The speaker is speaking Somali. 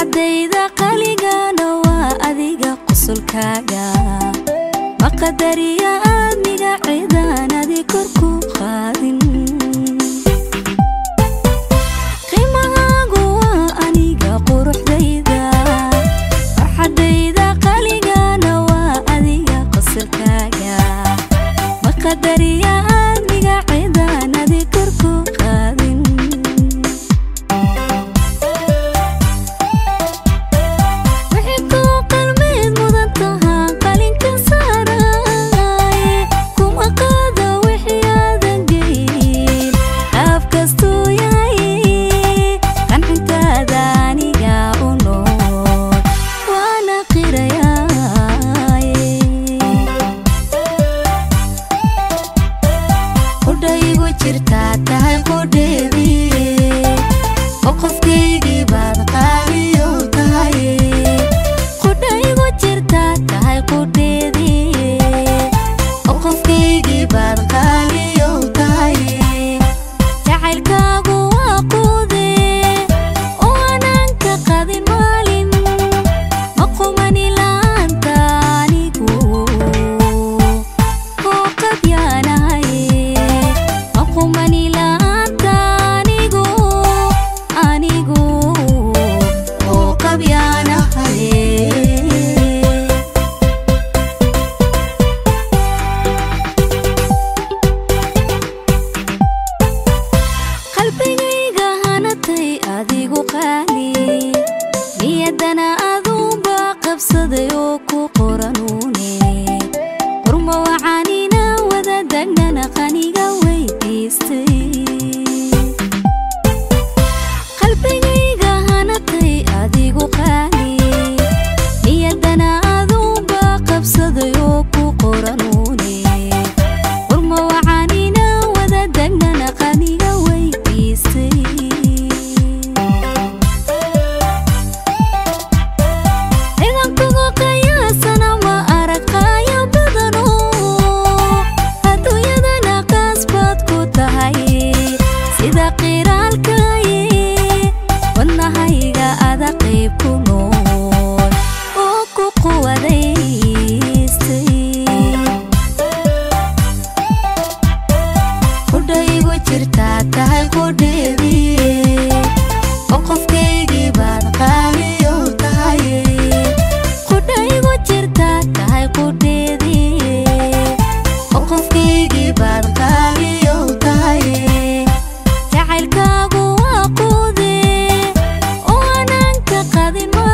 farxadayda qaligana waa adiga qusulkaaga maqadariya aadmiga ciidaan adi korku qaadin qiimahaagu waa aniga quruxdayda farxadayda qaligana waa adiga qusulkaaga maqadariya aadmiga ciidaan adi korku qaadin wixii kuu qalmeed mudan tahaa qalinka saaraaye kuma qaado wixii aadan geyn qaab kastuu yahay qancintaada aniga u nool waana qirayaaye qudhaygu jirtaa tahay qudheedii oo qofkaygii baad qaaliyow tahay qudhaygu jirtaa tahay qudheedii oo qofkaygii baad qaaliyow tahay jacaylkaagu waa quude oo aanan ka qadin maalin ma qumani la'aanta anigu oo qabyaanahay ma qumani la'aanta anigu anigu oo qabyaanahay qalbigayga hanatay adigu qaali niyaddana aduunba qabsaday oo ku qoranuune qurma wacanina wada dagnana qaniga weydiistay qalbigayga hanatay adigu qaali niyaddana aduunba qabsaday oo ku qoranuune qurma wacanina wada dagnana qaniga weydiistay ciidankugu qiyaasana ma arag qaayo badano adduunyadana qaasbaad ku tahay sida qiraalkaye wadnahayga ada qayb ku nool oo ku quwadaystay qudhaygu jirtaa tahay qudheedii oo qofkaygii baad qaaliyow tahay qudhaygu jirtaa tahay qudheedii oo qofkaygii baad qaaliyow tahay jacaylkaagu waa quude oo aanan ka qadin